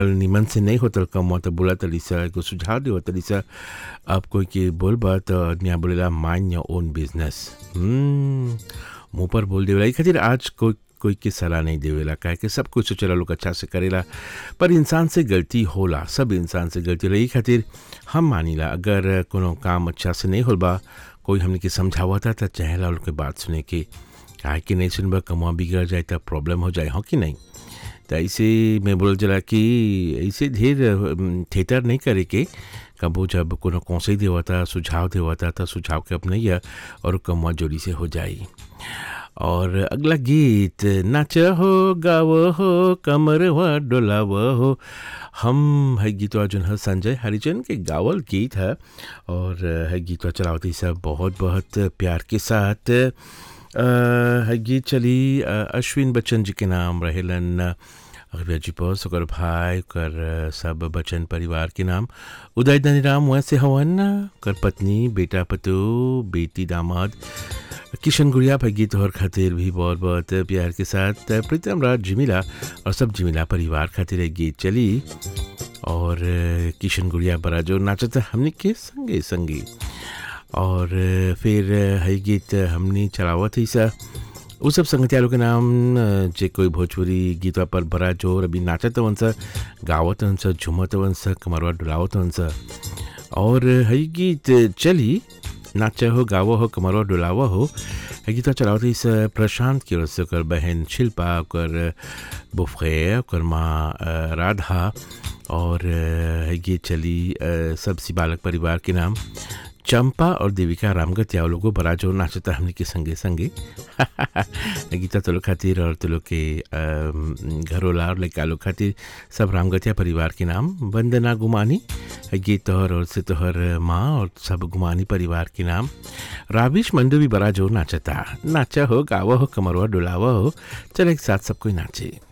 निमन से नहीं होतल कम तो बोला तली सा एगो सुझाव दे तली सा अब कोई के बोल बा तो आदमी बोलेला माइंड योर ओन बिजनेस मुंह पर बोल देवेला ई खातिर आज कोई कोई के सलाह नहीं देवेला काहे कि सब कुछ सोचेला लोग अच्छा से करेला पर इंसान से गलती होला सब इंसान से गलती होला ई खातिर हम मानीला अगर कोनो काम अच्छा से नहीं होल बा कोई हमने के समझावता तो चाहेला लोग के बात सुने के काहे कि नहीं सुनबा कमुआ बिगड़ जाए तो प्रॉब्लम हो जाए हो कि नहीं तो ऐसे मैं बोल जला कि ऐसे ढेर थिएटर नहीं करे के कबो जब कोनो कौशल देवता सुझाव देवता तो सुझाव के अपनैया और कमुआ जोड़ी से हो जाई और अगला गीत नाच हो गाव हो कमर हुआ डोलाव हो हम है गीतवा जो है संजय हरिजन के गावल गीत है और है गीतवा चलावती सब बहुत बहुत प्यार के साथ है गीत चली अश्विन बच्चन जी के नाम रहेलन अखबिया जी पस ओकर भाई ओकर सब बच्चन परिवार के नाम उदय धनीराम वैसे हवन ओकर पत्नी बेटा पतु बेटी दामाद किशन गुड़िया पर गीत और खातिर भी बहुत बहुत प्यार के साथ प्रीतम राज जिमिला और सब जिमिला परिवार खातिर एक गीत चली और किशन गुड़िया बड़ा जो नाचता हमने के संगे संगे और फिर है गीत हमने चलावत ही सा वो सब संगतियारों के नाम जे कोई भोजपुरी गीतवा पर बड़ा जोर अभी नाचत वन सा गावत वन सा झूमत वन सा कमरवा डुलावत वन सा और है गीत चली नाच हो गावो हो कमरवा डुलावा हो है गीतवा चलावत इस प्रशांत की ओर से ओकर बहन शिल्पा ओकर बुफे ओकर माँ राधा और है गीत चली सब सी बालक परिवार के नाम चंपा और देविका रामगतिया लोगों बड़ा जो नाचता हमने के संगे संगे गीता तो लोग खातिर और तो लोग के घरोला और लड़का लोग खातिर सब रामगतिया परिवार के नाम वंदना गुमानी गीत तोहर और से तोहर माँ और सब गुमानी परिवार के नाम राविश मंडू भी बड़ा जो नाचता नाचा हो गावा हो कमरवा डुलावा हो चल एक साथ सब कोई नाचे